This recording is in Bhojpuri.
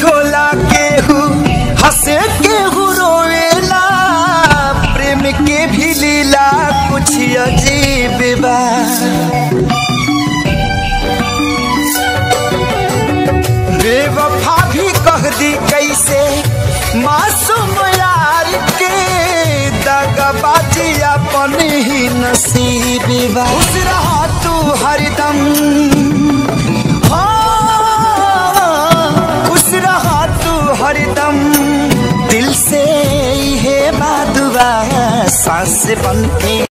होला केहू हंसे केहू रोवेला प्रेम के भी लीला कुछ अजीब बा बेवफा भी कह दी कैसे मासूम यार के दगबाजी अपन ही नसीब बा खुश रहा तू हरदम हाँ, खुश रहा तू हरदम दिल से है बादुआ सांस बन के